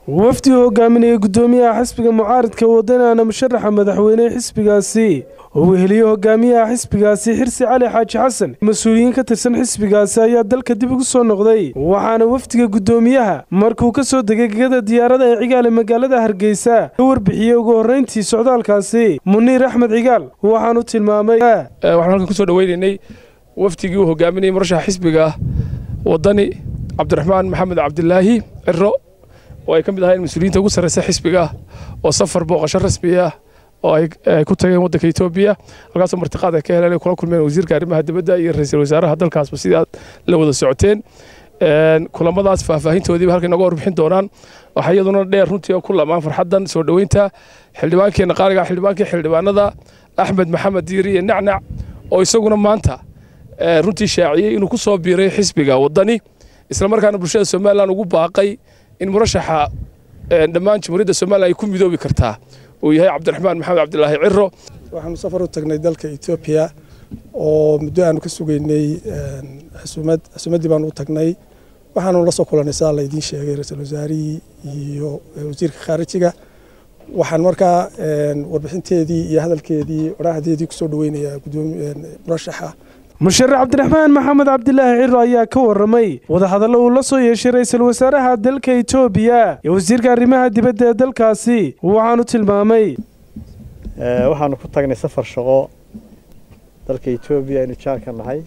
wafdi hogaaminaya guddoomiyaha xisbiga mucaaridka wadanaana musharaxa madaxweyne xisbigaasi oo weheliye hogaamiyaha xisbigaasi xirsi cali xaaji xasan mas-uuliyiin ka tirsan xisbigaasi ayaa dalka dib ugu soo noqday waxaana wafdiga guddoomiyaha markuu ka soo degay gegada diyaarada ee cigaale magaalada hargeysa ka warbixiyey ugu horreyntii socdaalkaasi muniir axmed cigaal waxaanu tilmaamay waxaan halkan kusoo dhaweynaynay wafdigii uu hogaaminayay murashaxa xisbiga wadani cabdiraxmaan maxamed cabdilaahi ciro oo ay ka mid ahayn mas-uuliyiinta ugu sarreysa xisbiga oo safar booqasho rasmi ah oo ay ku tageen waddanka etoobiya halkaasoo martiqaad ay ka heleen ay kula kulmeen wasiirka arrimaha dibadda iyo ra-iisul wasaaraha dalkaasba sidii aad la wada socoteen kulamadaas faahfaahintoodiiba halkay nooga warbixin doonaan waxaa iyaduna dheer runtii oo ku lamaan farxaddan soo dhoweynta xildhibaankeenna qaaliga xildhibaankii xildhibaanada axmed maxamed diiri iyo nacnac oo isaguna maanta runtii shaaciyey inuu ku soo biiray xisbiga waddani islamarkaana bulshada somalilan ugu baaqay in murashaxa dhammaan jamhuuriyadda somalilan ay ku midoobi kartaa uu yahay cabdiraxmaan maxamed cabdilaahi ciro waxaanu safar u tagnay dalka etoobiya oo muddo aanu ka sugaynay xusumad xusumaddii baanu u tagnay waxaanu la soo kulannay sidaa laydiin sheegay ra-iisul wasaarihii iyo wasiirka khaarijiga waxaan markaa warbixinteedii iyo hadalkeedii odhahdeedii kusoo dhaweynayaa gudoomi murashaxa musharax cabdiraxmaan maxamed cabdilaahi ciro ayaa ka warramay wadahadallo uu la soo yeeshay ra-iisul wasaaraha dalka etoobiya iyo wasiirka arrimaha dibadda ee dalkaasi waxaanu tilmaamay waxaanu ku tagnay safar shaqo dalka etoobiya aynu jaarka nahay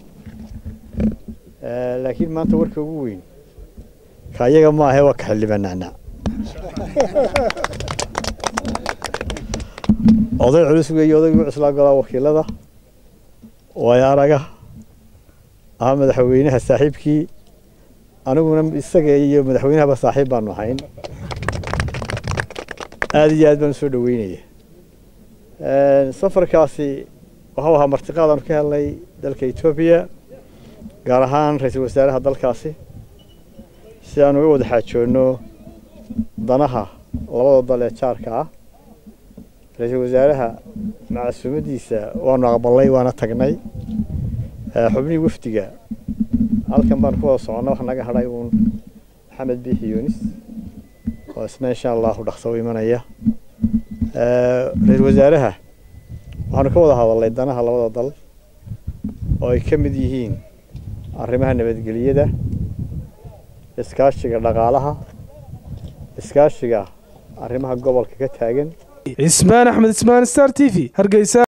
laakiin maanta warka ugu weyn ka ayaga ma ahe waa ka xildhibaan nacnac oday culus weeye odaygii cuslaa golaa wakiilada waayo araga ahaa madaxweynaha saaxiibkii aniguna isaga iyo madaxweynahaba saaxiib baanu ahayn aada iyo aad baan usoo dhaweynaya safarkaasi waxau ahaa martiqaad aanu ka helnay dalka etoobiya gaar ahaan ra-iisul wasaaraha dalkaasi si aan uga wada xaajoonno danaha labada dal ee jaarka ah ra-iisul wasaaraha macasuumadiisa waanu aqbalnay waana tagnay xubnihii wafdiga halkan baan ku wada soconna waxa naga hadhay uun maxamed biixi yunis oo isna insha allahu dhaqso u imanaya ra-iisul wasaaraha waxaanu ka wada hadalnay danaha labada dal oo ay ka mid yihiin arrimaha nabadgeliyada iskaashiga dhaqaalaha iskaashiga arrimaha gobolka ka taagan cismaan axmed ismaan star t v hargeysa